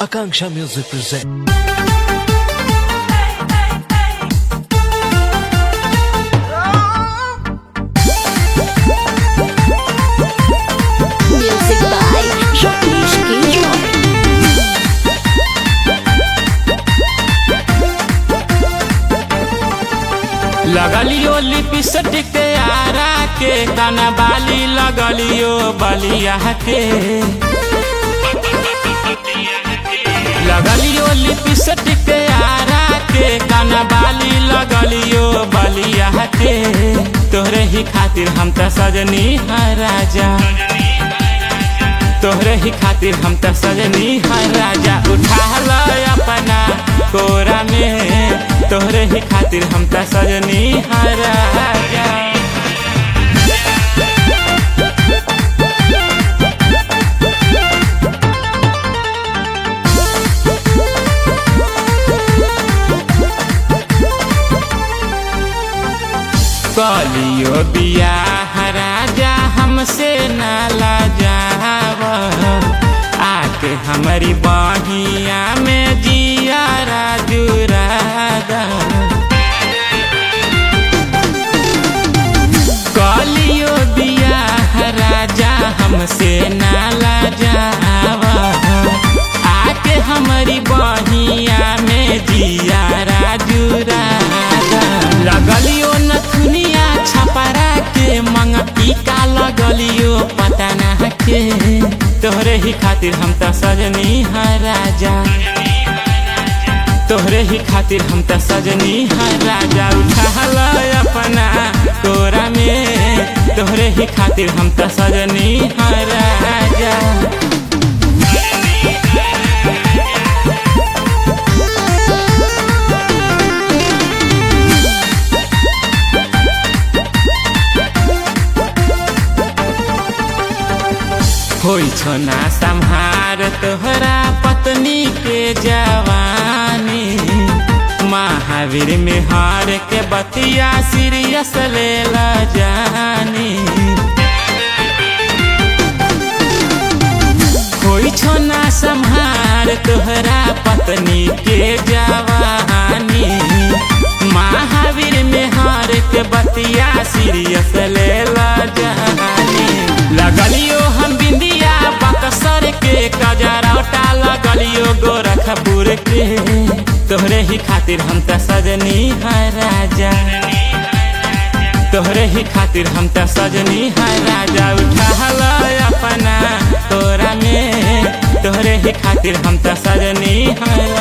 Akanksha Music presents. Music by Jacques Guilloy. लगलियो lipstick Arrah के काना बाली लगलियो बलिया के लगलियो लिपस्टिक आरा के काना बाली लगलियो बलिया के तोहरे ही खातिर हम त सजनी है राजा तोहरे ही खातिर हम त सजनी है राजा उठा ल अपना कोरा में तोहरे ही खातिर हम त सजनी है राजा कलियो बियाह राजा हमसे नाला जाव आके हमारी बहिया में जिया राजू राधा कलियो बियाह राजा हमसे नाला जावा आके हमारी बहिया में जिया राजू राधा लगलियो नथुनिया छपरा के मंग टीका लगलियो पता ना के तोहरे ही खातिर हम त सजनी है राजा तोहरे ही खातिर हम त सजनी है राजा उठा ल अपना तोरा में तोहरे ही खातिर हम त सजनी है राजा होइ छो ना सम्हार तोहरा पत्नी के जवानी महावीर में हार के बतिया सीरियस ले ला जानी होइ छो ना सम्हार तोहरा पत्नी के जवानी महावीर में हार के बतिया सीरियस ले ला जानी लगलियो हम बिंदिया बक्सर के कजरौटा लगलियो गोरखपुर के तोहरे ही खातिर हम त सजनी है राजा तोहरे ही खातिर हम त सजनी है राजा उठा ल अपना तोरा में तोहरे ही खातिर हम त सजनी है